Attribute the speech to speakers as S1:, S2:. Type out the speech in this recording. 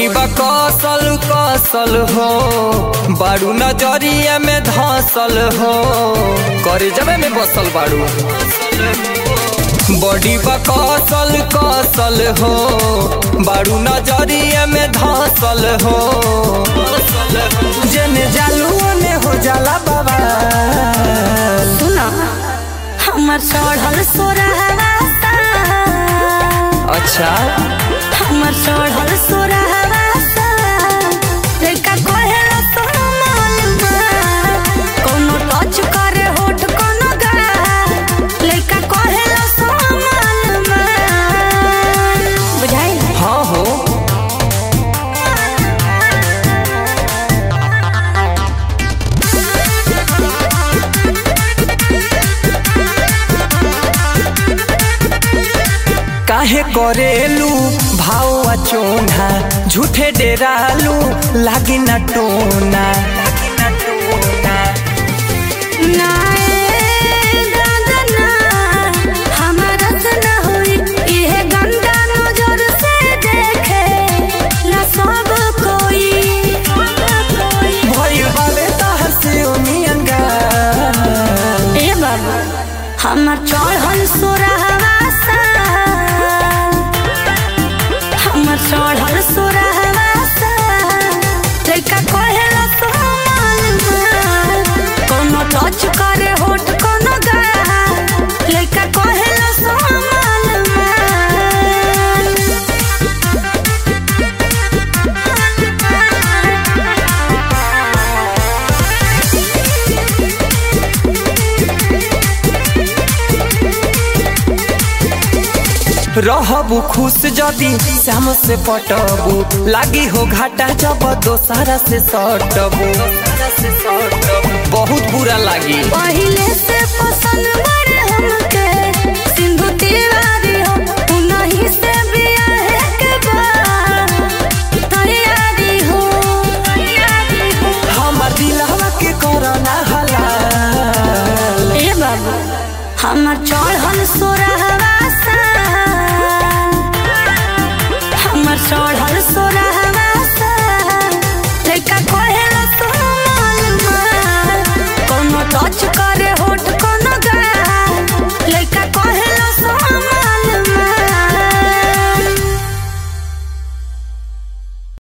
S1: बड़ी बा कौशल कौशल हो बारू नजरिया में धसल हो करे जबे में बसल बारू बड़ी बा कौशल कौशल हो बारू नजरिया में धसल हो जेने जालू ने हो जाला बाबा
S2: सुना हमर चढ़ल सोरहवा
S1: अच्छा
S2: हमर चढ़ल सोरहवा लड़का कहेला सोना मालूमा कोनो टच करे होठ कोनो गा लड़का कहेला सोना मालूमा बुझाई
S1: हाँ हो काहे करेलू भाव चोना झूठे डेरालू लागी न टोना
S2: ना ए दादा ना हमारा से ना होई इहे गंदा नजर से देखे ला सब कोई
S1: भइल बावे तहर से ओनियंगा
S2: ए बाबा हमर चढ़ल सोरहवा हमर चढ़ल सोरहवा लड़का कहेला सोमाल कोनो टच करे होठ कोनो गा लड़का कहेला सोमाल
S1: रहबू खुश जदी श्याम से पटबू लागी हो घाटा जब दोसारा से सटबू बहुत बुरा लागी
S2: पहिले से पसंद बड़े हमके सिंधु तिवारी हो उनही से बियाह के बाद तैयारी हो तैयारी हो
S1: हमर दिलवा के कोरोना हलाल
S2: ए बाबू हमर चढ़ल सोरहवा साल हमर चढ़ल